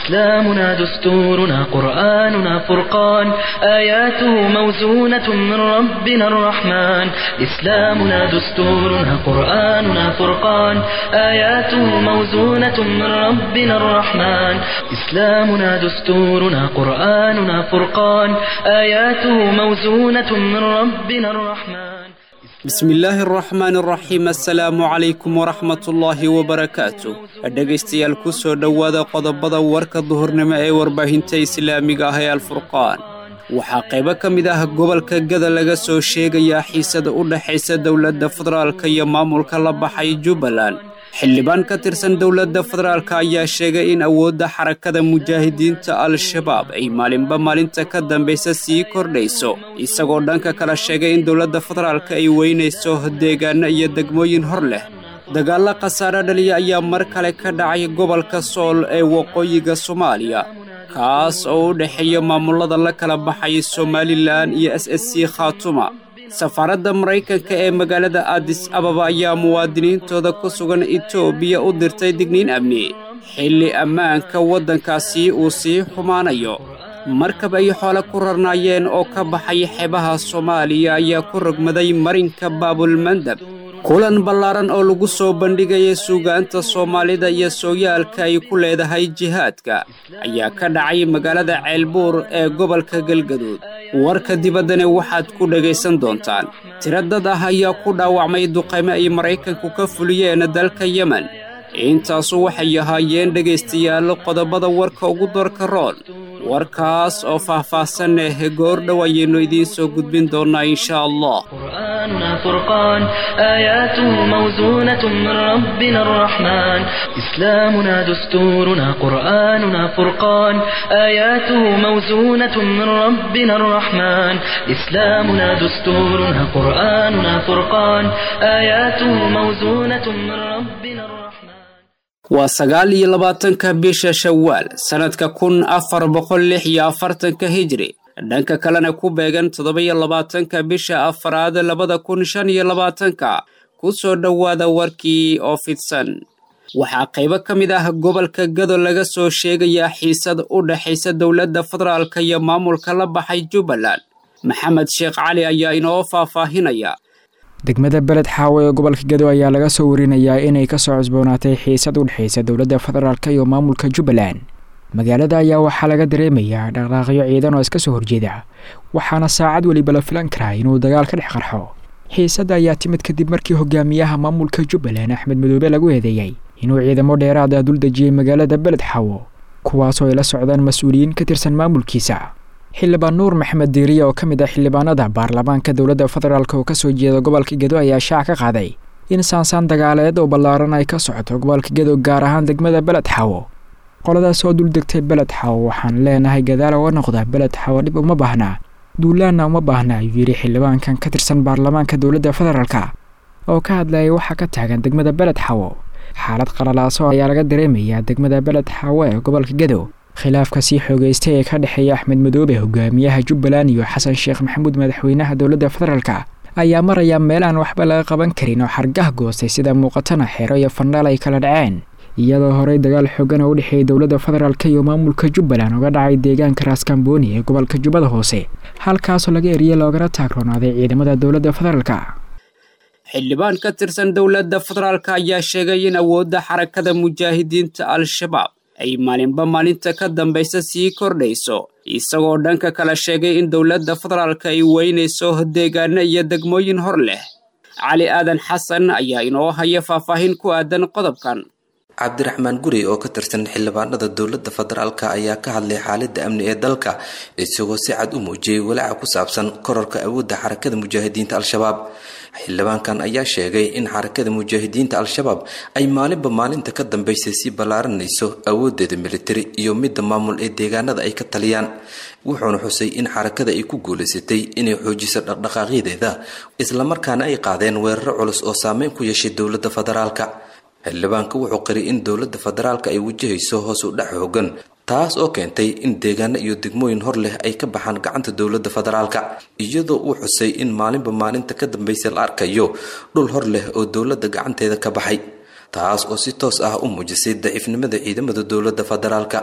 إسلامنا دستورنا قرآننا فرقان آياته موزونة من ربنا الرحمن إسلامنا دستورنا قرآننا فرقان آياته موزونة من ربنا الرحمن إسلامنا دستورنا قرآننا فرقان آياته موزونة من ربنا الرحمن bismi illaahi araxmaan araxiim assalaamu calaykum waraxmatullaahi wabarakaatu dhegaystayaal ku soo dhowaada qodobada warka duhurnimo ee warbaahinta islaamiga ah ee alfurqaan waxaa qaybo ka mid ah gobolka gada laga soo sheegayaa xiisada u dhexaysa dowladda federaalka iyo maamulka la baxay jubbaland xildhibaan ka tirsan dowladda federaalka ayaa sheegay in awoodda xarakada mujaahidiinta al-shabaab ay maalinba maalinta ka dambaysa sii kordhayso isagoo dhanka kale sheegay in dowladda federaalka ay weynayso deegaano iyo degmooyin hor leh dagaallo khasaare dhaliya ayaa mar kale ka dhacay gobolka sool ee waqooyiga soomaaliya kaas oo u dhexeeya maamullada la kala baxay somalilan iyo s s c khaatuma safaaradda maraykanka ee magaalada adis ababa ayaa muwaadiniintooda ku sugan etoobiya u dirtay digniin amni xilli ammaanka waddankaasi uu sii xumaanayo markab ay xoole ku rarnaayeen oo ka baxay xeebaha soomaaliya ayaa ku rogmaday marinka baabulmandab kulan ballaaran oo lagu soo bandhigaya suugaanta soomaalida iyo sooyaalka ay ku leedahay jihaadka ayaa ka dhacay magaalada ceelbuur ee gobolka galgaduud warka dibaddana waxaad ku dhegaysan doontaan tiro dad ah ayaa ku dhaawacmay duqaymo ay maraykanku ka fuliyeen dalka yemen intaasu waxay ahaayeen dhegaystayaal qodobada warka ugu doorka roon warkaas oo faah-faahsan eh goor dhow ayaynu idiin soo gudbin doonnaa insha allah قرآننا فرقان آياته موزونة من ربنا الرحمن إسلامنا دستورنا قرآننا فرقان آياته موزونة من ربنا الرحمن إسلامنا دستورنا قرآننا فرقان آياته موزونة من ربنا الرحمن waa sagaal iyo labaatanka bisha shawaal sannadka kun afar boqol lix iyo afartanka hijri dhanka kalena ku beegan toddoba-iyo labaatanka bisha afaraad labada kun shan iyo labaatanka ku soo dhowaada warkii oo fidsan waxaa qaybo ka mid ah gobolka gado laga soo sheegayaa xiisad u dhexaysa dowladda federaalka iyo maamulka la baxay jubbaland maxamed sheekh cali ayaa inoo faahfaahinaya degmada beled xaawo ee gobolka gado ayaa laga soo warinayaa inay kasoo cusboonaatay xiisad u dhexaysa dowladda federaalka iyo maamulka jubbaland magaalada ayaa waxaa laga dareemayaa dhaqdhaaqyo ciidan oo iska soo horjeeda waxaana saacad weliba la filan karaa inuu dagaal ka dhex qarxo xiisadda ayaa timid kadib markii hogaamiyaha maamulka jubbaland axmed madoobe lagu eedeeyey inuu ciidamo dheeraad ah dul dejiyey magaalada beled xaawo kuwaasoo ay la socdaan mas-uuliyiin ka tirsan maamulkiisa xildhibaan nuur maxamed diiriya oo ka mid ah xildhibaanada baarlamaanka dowladda federaalk oo kasoo jeeda gobolka gedo ayaa shaac ka qaaday in saansaan dagaaleed oo ballaaran ay ka socoto gobolka gedo gaar ahaan degmada beled xaawo qoladaas oo dul degtay beled xaawo waxaan leenahay gadaal oga noqda beled xaawo dhib uma baahnaa duulaanna uma baahna ayuu yidhi xildhibaankan ka tirsan baarlamaanka dowladda federaalka oo ka hadlayay waxaa ka taagan degmada beled xaawo xaalad qalalaaso ayaa laga dareemayaa degmada beled xaawo ee gobolka gedo khilaafka sii xoogeystay ee ka dhexeeya axmed madoobe hogaamiyaha jubbaland iyo xasan sheekh maxamuud madaxweynaha dowladda federaalka ayaa maraya meel aan waxba laga qaban karin oo xargah goostay sida muuqatana xeero iyo fandhaal ay kala dhaceen iyadoo horey dagaal xoogan oo u dhexeeyay dowladda federaalka iyo maamulka jubbaland uga dhacay deegaanka raaskambooni ee gobolka jubbada hoose halkaasoo laga eriyey loogana taagroonaaday ciidamada dowladda federaalka xildhibaan ka tirsan dowladda federaalka ayaa sheegay in awoodda xarakada mujaahidiinta al-shabaab ay maalinba maalinta ka dambaysa sii kordhayso isagoo dhanka kale sheegay in dowladda federaalka ay weynayso deegaano iyo degmooyin hor leh cali aadan xasan ayaa inoo haya faahfaahin ku aadan qodobkan cabdiraxmaan guri oo ka tirsan xildhibaanada dowladda federaalk ayaa ka hadlay xaalada amni ee dalka isagoo si cad u muujiyey walaaca ku saabsan kororka awoodda xarakada mujaahidiinta al-shabaab xildhibaankan ayaa sheegay in xarakada mujaahidiinta al-shabaab ay maalinba maalinta ka dambeysay sii ballaaranayso awoodeeda militari iyo midda maamul ee deegaanada ay ka taliyaan wuxuuna xusay in xarakada ay ku guulaysatay inay xoojiso dhaqdhaqaaqyadeeda islamarkaana ay qaadeen weeraro culus oo saameyn ku yeeshay dowladda federaalka xildhibaanka wuxuu qiray in dowladda federaalka ay wajahayso hoos u dhac hoogan taas oo keentay in deegaano iyo degmooyin hor leh ay ka baxaan gacanta dowladda federaalka iyadoo uu xusay in maalinba maalinta ka dambaysa la arkayo dhul hor leh oo dowladda gacanteeda ka baxay taas oo si toos ah u muujisay daciifnimada ciidamada dowladda federaalka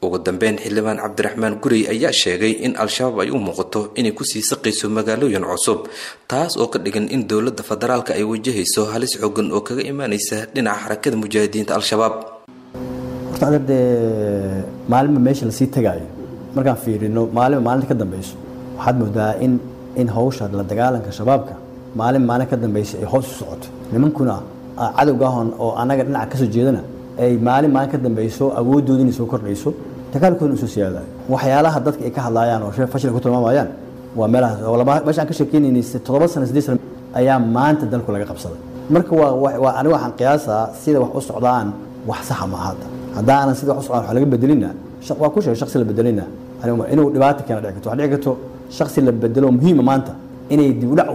ugu dambeyn xildhibaan cabdiraxmaan gurey ayaa sheegay in al-shabaab ay u muuqato inay kusii saqayso magaalooyin cusub taas oo ka dhigan in dowladda federaalka ay wajahayso halis xoogan oo kaga imaanaysa dhinaca xarakada mujaahidiinta al-shabaab horta adeer dee maalinba meesha lasii tagaayo markaan fiirino maalinba maalinta ka dambeyso waxaad moodaa in in hawsha la dagaalanka shabaabka maalin maalin ka dambeysa ay hoos u socoto nimankuna cadowgaahon oo annaga dhinaca kasoo jeedana ay maalin maalin ka dambeyso awoodooda inay soo kordhayso dagaalkoodana usoo siyaadayo waxyaalaha dadka ay ka hadlaayaan oo shee fashil ku tilmaamayaan waa meelahaas oo laba meesha aan ka sheekeynayna toddoba sano siddeed sano ayaa maanta dalku laga qabsaday marka waa waa aniga waxaan qiyaasaa sida wax u socdaan wax saxa ma ahata haddaanan sida wax u socdaan wax laga bedelina waa ku sheegay shaksi la bedelina inuu dhibaato keena dhici karto waxaa dhici karto shaksi la bedelo muhiima maanta inay dib udhac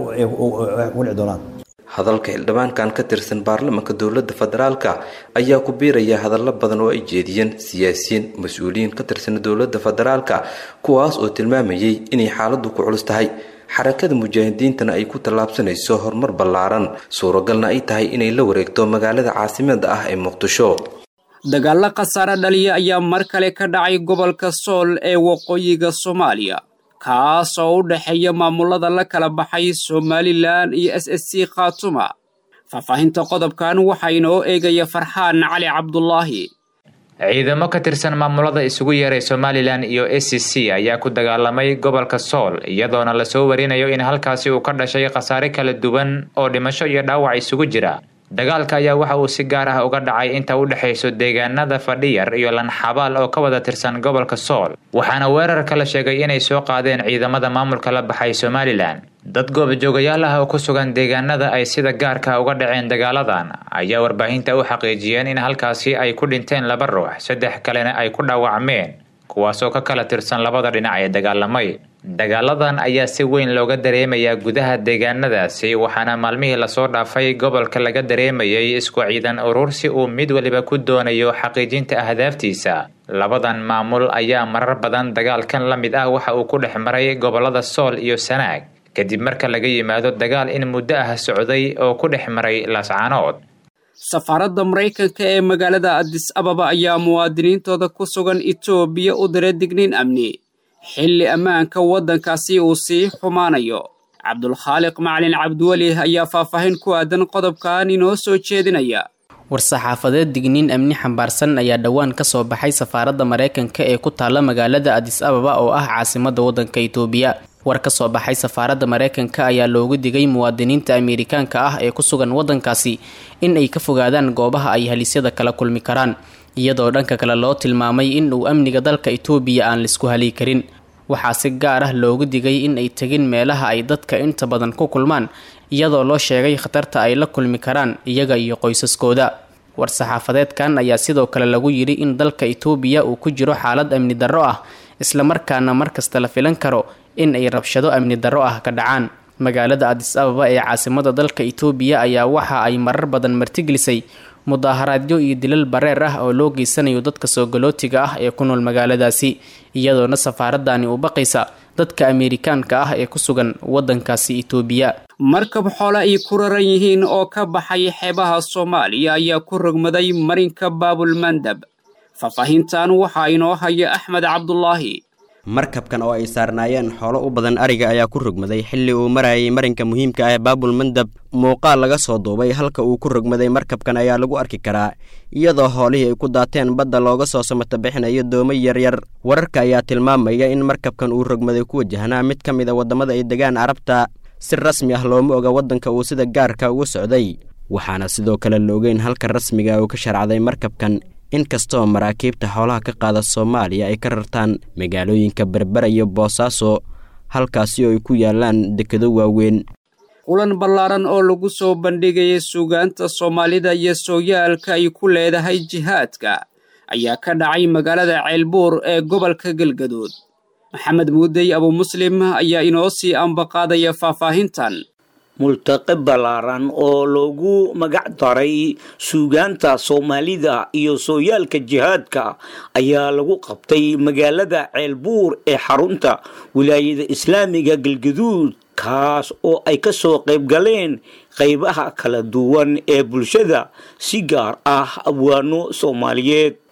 ugu dhici doonaan hadalka xildhibaankan ka tirsan baarlamaanka dowladda federaalka ayaa ku biiraya hadallo badan oo ay jeediyeen siyaasiyiin mas-uuliyiin ka tirsan dowladda federaalka kuwaas oo tilmaamayay inay xaaladdu ku culus tahay xarakada mujaahidiintana ay ku tallaabsanayso horumar ballaaran suuragalna ay tahay inay la wareegto magaalada caasimada ah ee muqdisho dagaallo khasaare dhaliya ayaa mar kale ka dhacay gobolka sool ee waqooyiga soomaaliya kaas oo u dhexeeya maamulada la kala baxay somalilan iyo s s c khatuma faahfaahinta qodobkan waxaa inoo eegaya farxaan cali cabdulaahi ciidamo ka tirsan maamulada isugu yeeray somalilan iyo s c c ayaa ku dagaalamay gobolka sool iyadoona lasoo warinayo in halkaasi uu ka dhashay khasaare kala duwan oo dhimasho iyo dhaawac isugu jira dagaalka ayaa waxa uu si gaar ah uga dhacay inta u dhexayso deegaanada fadhiyar iyo lanxabaal oo ka wada tirsan gobolka sool waxaana weerarka la sheegay inay soo qaadeen ciidamada maamulka la baxay somalilan dad goobjoogayaal ah oo ku sugan deegaanada ay sida gaarka uga dhaceen dagaaladan ayaa warbaahinta u xaqiijiyeen in halkaasi ay ku dhinteen laba ruux saddex kalena ay ku dhaawacmeen kuwaasoo ka kala tirsan labada dhinac ee dagaalamay dagaaladan ayaa si weyn looga dareemayaa gudaha deegaanadaasi waxaana maalmihii lasoo dhaafay gobolka laga dareemayay isku ciidan urursi uu mid waliba ku doonayo xaqiijinta ahdaaftiisa labadan maamul ayaa marar badan dagaalkan la mid ah waxa uu ku dhex maray gobolada sool iyo sanaag kadib marka laga yimaado dagaal in muddo ah socday oo ku dhex maray laascaanood safaaradda maraykanka ee magaalada adis ababa ayaa muwaadiniintooda ku sugan etoobiya u diray digniin amni xilli ammaanka waddankaasi uu sii xumaanayo cabdulkhaaliq macalin cabdiweli ayaa faahfaahin ku aadan qodobkan inoo soo jeedinaya war-saxaafadeed digniin amni xambaarsan ayaa dhowaan ka soo baxay safaaradda maraykanka ee ku taalla magaalada adis ababa oo ah caasimadda waddanka itoobiya war ka soo baxay safaaradda maraykanka ayaa loogu digay muwaadiniinta ameerikaanka ah ee ku sugan waddankaasi in ay ka fogaadaan goobaha ay halisyada kala kulmi karaan iyadoo dhanka kale loo tilmaamay in uu amniga dalka itoobiya aan laisku hali karin waxaa si gaar ah loogu digay in ay tegin meelaha ay dadka inta badan ku kulmaan iyadoo loo sheegay khatarta ay la kulmi karaan iyaga iyo qoysaskooda war-saxaafadeedkan ayaa sidoo kale lagu yidhi in dalka itoobiya uu ku jiro xaalad amni darro ah islamarkaana markasta la filan karo in ay rabshado amni darro ah ka dhacaan magaalada adis ababa ee caasimada dalka itoobiya ayaa waxa ay marar badan martigelisay mudaaharaadyo iyo dilal bareer ah oo loo geysanayo dadka soogolootiga ah ee ku nool magaaladaasi iyadoona safaaradani u baqaysa dadka ameerikaanka ah ee ku sugan waddankaasi itoobiya markab xoole ay ku raran yihiin oo ka baxay xeebaha soomaaliya ayaa ku rogmaday marinka baabulmandab faahfaahintan waxaa inoo haya axmed cabdulaahi markabkan oo ay saarnaayeen xoolo u badan ariga ayaa ku rogmaday xilli uu marayay marinka muhiimka ah ee baabul mandab muuqaal laga soo duubay halka uu ku rogmaday markabkan ayaa lagu arki karaa iyadoo hoolihii ay ku daateen badda looga soo samata bixinayo doomo yaryar wararka ayaa tilmaamaya in markabkan uu rogmaday ku wajahnaa mid ka mid a waddamada ay degaan carabta si rasmi ah looma oga waddanka uu sida gaarka uga socday waxaana sidoo kale la ogeyn halka rasmiga uu ka sharcday markabkan inkastoo maraakiibta xoolaha ka qaada soomaaliya ay ka rartaan magaalooyinka berbera iyo boosaaso halkaasi oo ay ku yaalaan dekado waaweyn kulan ballaaran oo lagu soo bandhigayay suugaanta soomaalida iyo sooyaalka ay ku leedahay jihaadka ayaa ka dhacay magaalada ceelbuur ee gobolka galgaduud maxamed muudey abu muslim ayaa inoo sii ambaqaadaya faahfaahintan multaqe ballaaran oo loogu magac daray suugaanta soomaalida iyo sooyaalka jihaadka ayaa lagu qabtay magaalada ceelbuur ee xarunta wilaayada islaamiga galgaduud kaas oo ay ka soo qayb galeen qaybaha kala duwan ee bulshada si gaar ah abwaano soomaaliyeed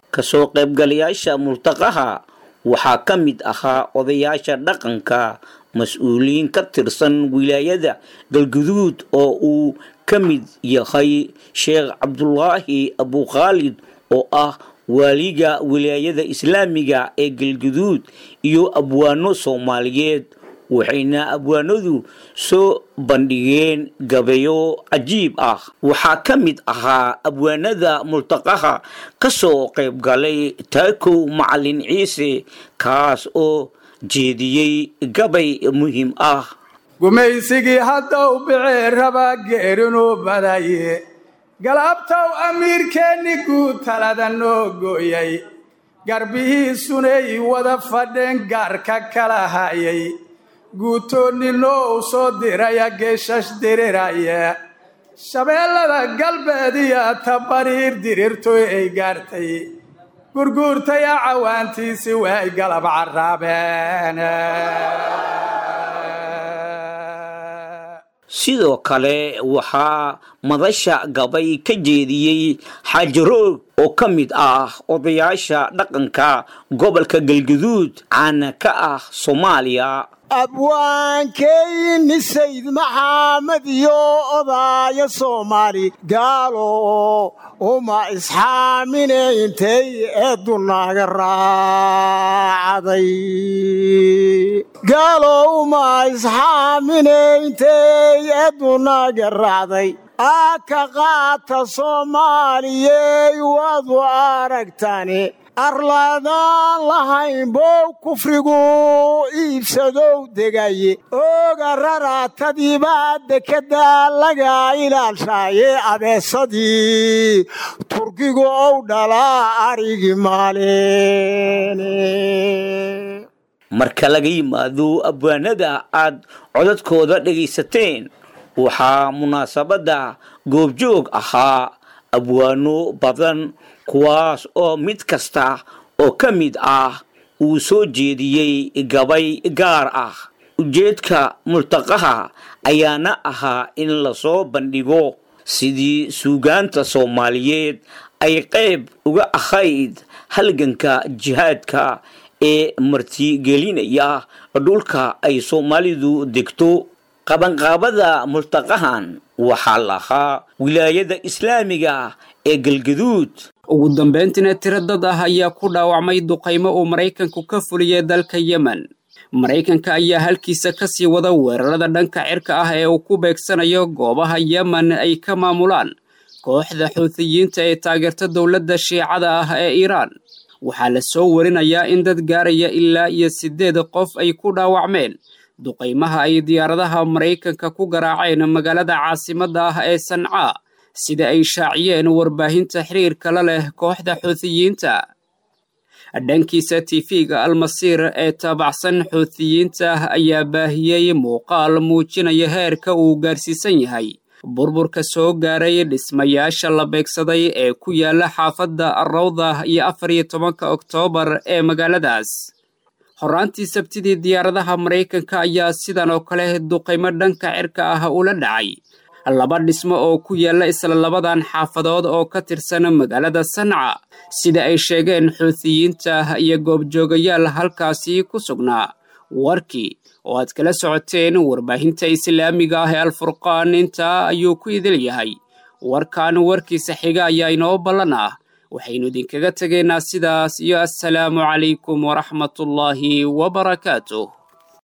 kasoo qaybgalayaasha multaqaha waxaa ka mid ahaa odayaasha dhaqanka mas-uuliyiin ka tirsan wilaayada galguduud oo uu ka mid yahay sheekh cabdulaahi abukhaalid oo ah waaliga wilaayada islaamiga ee galguduud iyo abwaano soomaaliyeed waxayna abwaanadu soo bandhigeen gabayo cajiib ah waxaa ka mid ahaa abwaanada multaqaha ka soo qayb galay taakow macalin ciise kaas oo jeediyey gabay muhiim ah gumaysigii haddaw bicee rabaa geerinuu badaye galabtow amiirkeenni guud talada noo gooyay garbihiisunay wada fadheen gaarka kala hayay guutoonninoo u soo diraya geeshash diriraya shabeellada galbeed iyo tabariir dirirtoy ay gaartay gurguurtaya cawaantiisi way galab carraabeen sidoo kale waxaa madasha gabay ka jeediyey xaajaroog oo ka mid ah odayaasha dhaqanka gobolka galguduud caana ka ah soomaaliya abwaankeyni sayd maxamed iyo odaaya soomaali gaalo uma isxaamine intay eedunaga raacday gaalo uma isxaamine intay eedunaga raacday aka qaata soomaaliyey waadu aragtani arladaan lahayn bow kufrigu iibsadow degaye ooga raraatadiibaa dekedaa laga ilaalshaaye abeesadii turkigu ow dhalaa arigi maaleen marka laga yimaado abwaanada aad codadkooda dhegaysateen waxaa munaasabadda goobjoog ahaa abwaano badan kuwaas oo mid kasta oo ka mid ah uu soo jeediyey gabay gaar ah ujeedka multaqaha ayaana ahaa in lasoo bandhigo sidii suugaanta soomaaliyeed ay qayb uga ahayd halganka jihaadka ee martigelinaya dhulka ay soomaalidu degto qabanqaabada multaqahan waxaa lahaa wilaayada islaamiga ee galgaduud ugu dambayntiina tiro dad ah ayaa ku dhaawacmay duqaymo uu maraykanku ka fuliyey dalka yemen maraykanka ayaa halkiisa ka sii wada weerarada dhanka cirka ah ee uu ku beegsanayo goobaha yemen ay ka maamulaan kooxda xuutiyiinta ee taageerta dowladda shiicada ah ee iiraan waxaa la soo warinayaa in dad gaaraya ilaa iyo siddeed qof ay ku dhaawacmeen duqaymaha ay diyaaradaha maraykanka ku garaaceen magaalada caasimadda ah ee sancaa sida ay shaaciyeen warbaahinta xiriirka la leh kooxda xuutiyiinta dhankiisa tifiga almasiir ee taabacsan xuutiyiinta ayaa baahiyey muuqaal muujinaya heerka uu gaarsiisan yahay burburka soo gaaray dhismayaasha la beegsaday ee ku yaala xaafadda arrawda iyo afar iyo tobanka oktoobar ee magaaladaas horraantii sabtidii diyaaradaha maraykanka ayaa sidan oo kale duqaymo dhanka cirka ah ula dhacay laba dhismo oo ku yaalla isla labadan xaafadood oo ka tirsan magaalada sanca sida ay sheegeen xuutiyiinta iyo goobjoogayaal halkaasi ku sugnaa warkii oo aad kala socoteen warbaahinta islaamiga ah ee alfurqaan intaa ayuu ku idil yahay warkan warkiisa xiga ayaa inoo ballan ah waxaynu idinkaga tegaynaa sidaas iyo assalaamu calaykum waraxmatullaahi wabarakaatuh